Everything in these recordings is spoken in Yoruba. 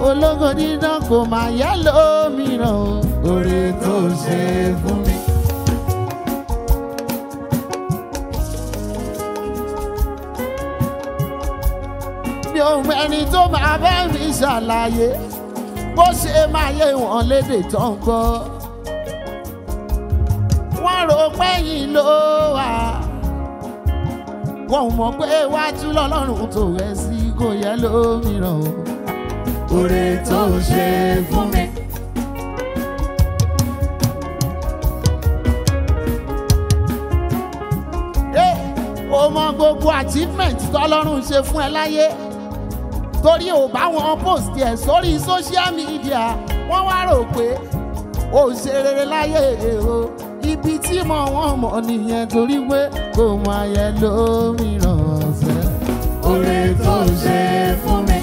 ológo dídán kò máa yá lómìíràn o. oore tó ṣe fún mi. mi ò mọ ẹni tó máa bá mi ṣàlàyé bó ṣe máa yé wọn lédè tó ń gbọ́. wọ́n rò pé yìí ló wà wọ́n mọ̀ pé iwájú lọ́lọ́run tó rẹ̀ sí kò yẹ lómìíràn o. oore tó ṣe fún mi. Ẹ, o mọ gbogbo achievement tọ́lọ́run ṣe fún ẹ láyé torí ò bá wọn post ẹ sórí social media wọ́n wá rò pé ó ṣe rere láyé o ibi tí mo wọ́n mọ̀ nìyẹn torí pé kò mọ ayẹ lómìíràn ọ̀sẹ̀. oore tó ṣe fún mi.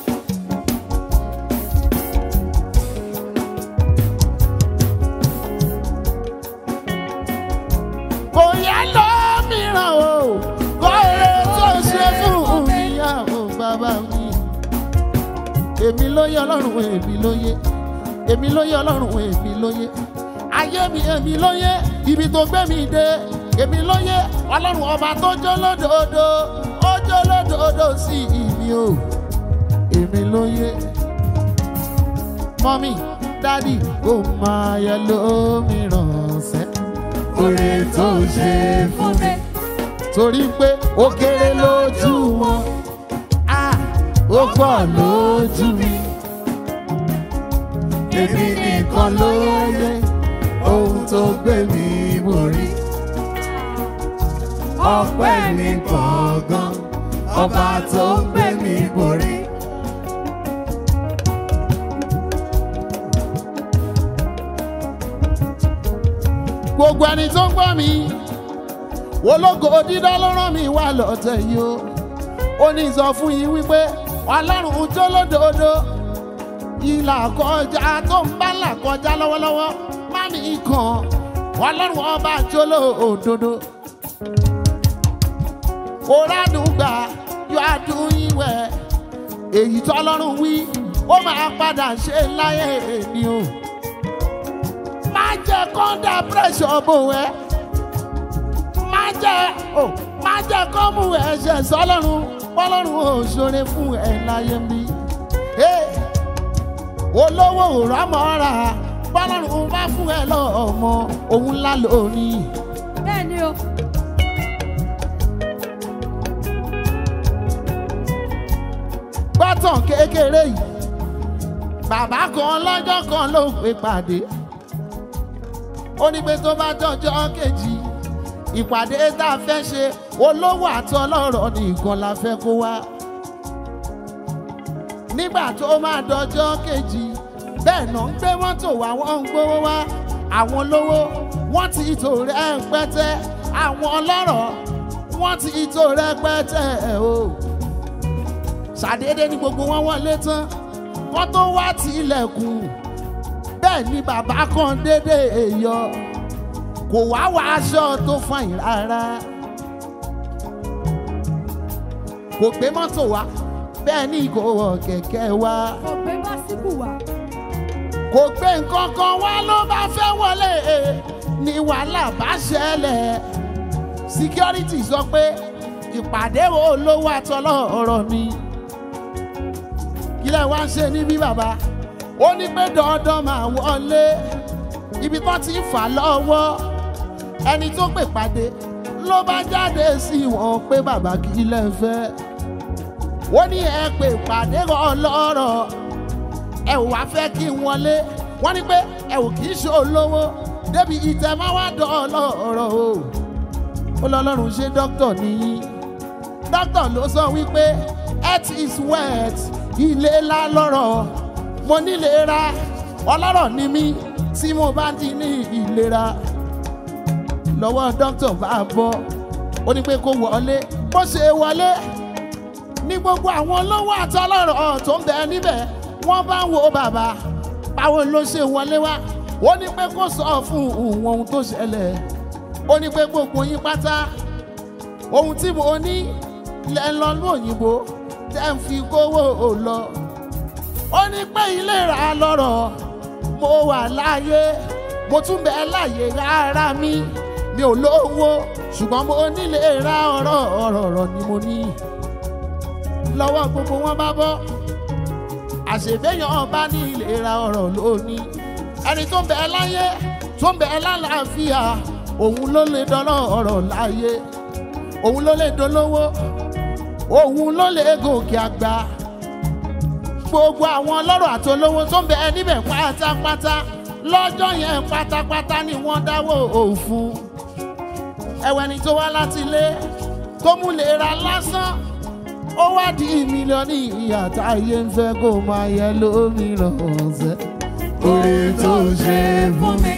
kò yẹ lómìíràn o kò rè tó ṣe fún ìyàwó bàbá mi. èmi ló yẹ ọlọ́run èmi ló yẹ èmi ló yẹ ọlọ́run èmi ló yẹ ayé mi èmi ló yẹ ibi tó gbé mi dé èmi ló yẹ ọlọ́run ọba tó jó lódòdó ó jó lódòdó sí ìmí o èmi ló yẹ mọ́mí dádì kò máa yẹ lómìíràn sẹ́ oore tó ṣe fún mi. torí pé ó kéré lójú wọn ah, ó pọ̀ lójú mi èmi nìkan ló yẹ ohun tó gbé mi borí. ọpẹ́ ní gbọ̀ngàn ọba tó gbé mi borí. gbogbo ẹni tó ń gbọ́ mi ológo dídá ló rán mi wá lọ́tẹ̀ yìí o ó ní sọ fún yín wípé ọlọ́run jó lódòdó ìlà kọjá tó ń bá là kọjá lọ́wọ́lọ́wọ́ má mi kàn ọlọ́run ọba jó lódòdó òrádùgbà yóò adùn ìwẹ̀ èyí tọ́lọ́run wí ó máa padà ṣe láyé èmi o má jẹ́ kọ́ńdà pírẹ́sọ̀ bò ẹ́ má jẹ́ ò má jẹ́ kọ́ mú ẹ̀ṣẹ̀ sọ́lọ́run bọ́lọ́run ò ṣoore fún ẹ láyé mi. Hey! olówó òrámọ́ra bọ́lọ́run bá fún ẹ lọ́mọ òun ńlá lónìí. bẹ́ẹ̀ ni o. gbọ́tàn kékeré yìí bàbá kan lọ́jọ́ kan ló pè pàdé ó ní pé tó bá dọjọ́ kejì ìpàdé tá a fẹ́ ṣe olówó àtọlọ́rọ̀ nìkan la fẹ́ kó wá nígbà tó máa dọjọ́ kejì bẹ́ẹ̀ náà ń gbé mọ́tò wá wọ́n ń gbówó wá àwọn olówó wọ́n ti tò rẹpẹtẹ àwọn ọlọ́rọ̀ wọ́n ti tò rẹpẹtẹ o ṣàdédé ní gbogbo wọn wọlé tán wọ́n tó wá ti ilẹ̀kùn bẹ́ẹ̀ ni bàbá kan dédé yọ kò wá wá aṣọ tó fàyìn rárá kò gbé mọ́tò wá bẹ́ẹ̀ ni kò wọ kẹ̀kẹ́ wá kò gbé básíkù wá. kò gbé nǹkan kan wá ló bá fẹ́ wọlé ní wàhálà bá ṣẹlẹ̀ security sọ pé ìpàdé olówó àtọlọ́rọ̀ ni kílẹ̀ wá ń ṣe níbí bàbá ó ní pé dandan máa wọlé ibi tó ti ń fà lọ́wọ́ ẹni tó pè pàdé ló bá jáde sí wọn pé bàbá kí lẹ fẹ́ ó ní ẹ pè pàdé ọlọ́rọ̀ ẹ ò wá fẹ́ kí n wọlé wọ́n ní pé ẹ ò kì í ṣe olówó débi ìtẹ̀ máa wá dán ọlọ́rọ̀ o ó lọ́lọ́run ṣe dókítà nìyí dókítà ló sọ wípé health is wealth ilé ńlá lọ́rọ̀ mo nílera ọlọ́rọ̀ ni mí tí mo bá ti ní ìlera lọ́wọ́ dókítà bá bọ́ ó ní pé kó wọlé bó ṣe wọlé ní gbogbo àwọn olówó àtọlọ́rọ̀ tó ń bẹ níbẹ̀ wọ́n bá ń wo bàbá báwo ló ṣe wọlé wá ó ní pé kó sọ fún òun ohun tó ṣẹlẹ̀ ó ní pé gbogbo yín pátá ohun tí mo ní lẹ́ ń lọ ní òyìnbó tẹ́ ń fi kówó lọ ó ní pé ìlera lọ́rọ̀ mo wà láàyè mo tún bẹ láàyè ara mi mi ò lówó ṣùgbọ́n mo nílé ra ọ̀rọ̀ ọ̀rọ̀ ọ̀rọ̀ ni mo ní lọ́wọ́ gbogbo wọn bá bọ́ àṣèbéyàn bá ní ìlera ọ̀rọ̀ lónìí ẹni tó ń bẹ láyé tó ń bẹ lálàáfíà òun ló lè dọ́lọ́ ọ̀rọ̀ láyé òun ló lè dolówó òun ló lè gòkè àgbà gbogbo àwọn ọlọ́rọ̀ àti olówó tó ń bẹ níbẹ̀ pátápátá lọ́jọ́ yẹn pátápátá ni wọ́n dáwọ́ òfun ẹ̀wẹ̀ ni tó wá láti ilé tó mú lè ra lásán ó wá di mílíọ̀nù ìyá táyé ń fẹ́ kó máa yẹ lómìíràn ọ̀sẹ̀. oore tó ṣe fún mi.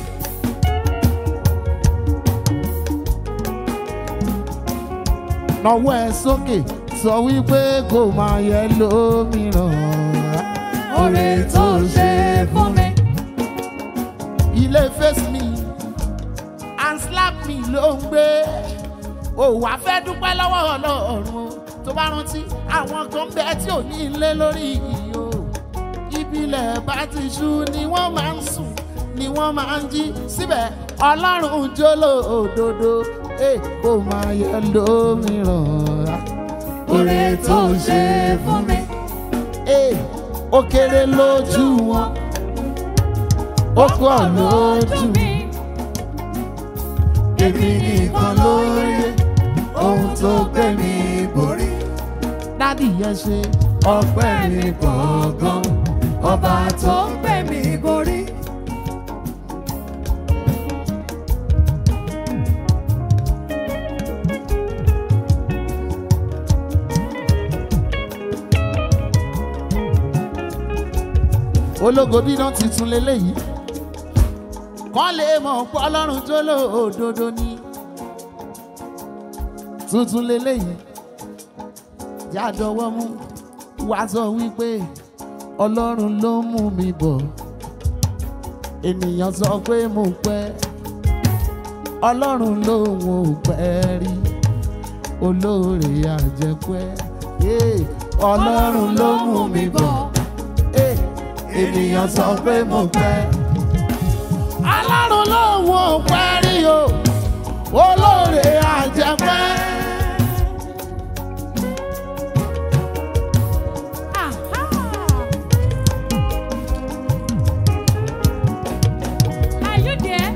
nawọ́ ẹ sókè sọ wípé kó máa yẹ lómìíràn. oore tó ṣe fún mi. ilé face me and slap me ló ń gbé ó wàá fẹ́ dúpẹ́ lọ́wọ́ ọlọ́run o. tó bá rántí àwọn kan ń bẹ tí ò ní ilé lórí ìyó ìbílẹ̀ bá ti ṣú ni wọ́n máa ń sùn ni wọ́n máa ń jí síbẹ̀ ọlọ́run jóló òdodo eh, kó máa yẹ lómìíràn. oore tó ṣe fún mi. Eh, ó kéré lójú wọn ó pọ̀ lójú mi. èmi nìkan ló yẹ ohun tó gbé mi borí. dádì yẹn ṣe ọpẹ́ mi gbọ̀ngàn ọba tó ń gbé mi borí. ológo dídán tuntun leléyìí kọ́ lè mọ̀ pé ọlọ́run tó lòdòdó ni tuntun leléyìí jádọwọ́ mú wá sọ wípé ọlọ́run ló mú mi bọ̀ ènìyàn sọ pé mo pẹ́ ọlọ́run lòun ò pẹ́ rí olóore àjẹpẹ́ Yeah, ọlọ́run ló mú mi bọ̀ Eh, ènìyàn sọ pé mo pẹ́ ọlọ́run lòun ò pẹ́ rí o olóore àjẹpẹ́. Are you there?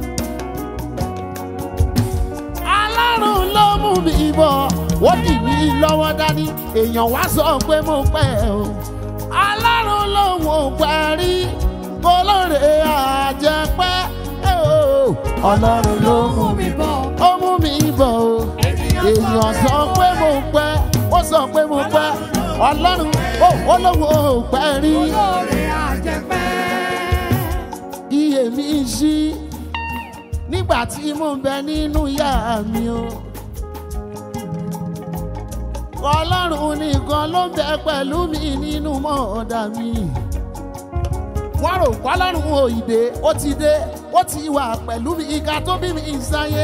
alárùn ló mú mi bọ̀ ó dì mí lọ́wọ́ dání èèyàn wá sọ pé mo pẹ́ o alárùn lòun ò pẹ́ rí olóore àjẹpẹ́ o ọlọ́run ló mú mi bọ̀. ó mú mi bọ̀ o èèyàn sọ pé mo pẹ́ ó sọ pé mo pẹ́ ọlọ́run ó olówó ò pẹ́ rí olóore àjẹpẹ́. iye mi ṣí nígbà tí mo ń bẹ nínú ìyá mi o. ọlọ́run nìkan ló ń bẹ pẹ̀lú mi nínú mọ́ọ̀dà mi. wọ́n rò pọ́lọ́run òyìnbó ó ti dé ó ti wà pẹ̀lú mi ìka tó bí mi ìsáyé.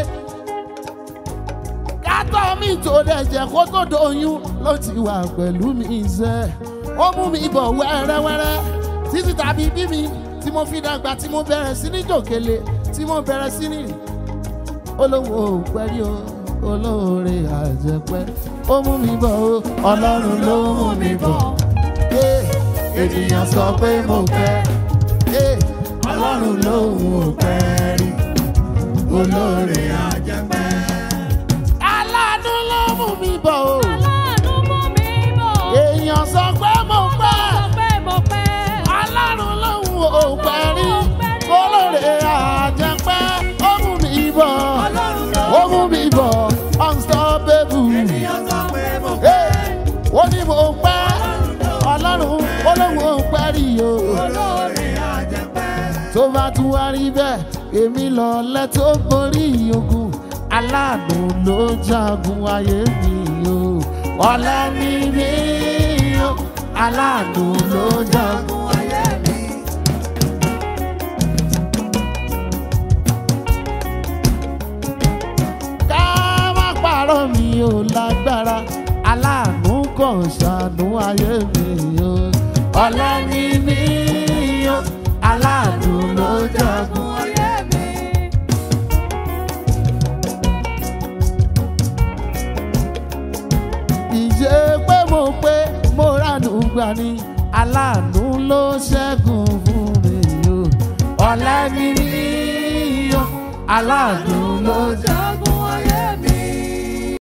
kátó mi tó dẹ̀jẹ̀ kó tó doyún ló ti wà pẹ̀lú mi ìṣẹ́. ó mú mi bọ̀ wẹ́rẹ́wẹ́rẹ́ títí tàbí bí mi tí mo fi dàgbà tí mo bẹ̀rẹ̀ sí ní jòkèlè tí mo bẹ̀rẹ̀ sí ní rìn olówó pẹ́rí o olóore àjẹpẹ́ ó mú mi bọ̀ o ọlọ́run ló mú mi bọ̀ Eh, ènìyàn sọ pé mo pẹ́ Eh, ọlọ́run lòun ò pẹ́ rí olóore àjẹpẹ́. aláàánú ló mú mi bọ̀ o Aláàánú mú mi bọ̀. èèyàn sọ pé mo pẹ́ Sọ pé mo pẹ́. ọlọ́run lòun ò pẹ́ rí olóore àjẹpẹ́ ó mú mi bọ̀ ọlọ́run ló ó mú mi bọ̀ unstoppable. ènìyàn sọ pé mo Hey! ó ní mo pẹ́ ọlọ́run olóhùn ò pẹ́ rí o olóore àjẹpẹ́. tó bá tún wá rí bẹ́ẹ̀ èmi lọ lẹ́tọ́ borí ogun aláàánú ló jagun ayé mi o ọ̀la ni mí o aláàánú ló jagun. Fún ayé mi. ká má parọ́ mi ò lágbára aláàánú kàn ṣàánú ayé mi o ọ̀lẹ ni mí o aláàánú ló jagun. ayé mi. ìṣe pé mo pé mo ránú gbà ní aláàánú ló ṣẹ́gun fún mi o. ọ̀lẹ ni mí o aláàánú ló jagun. Jagun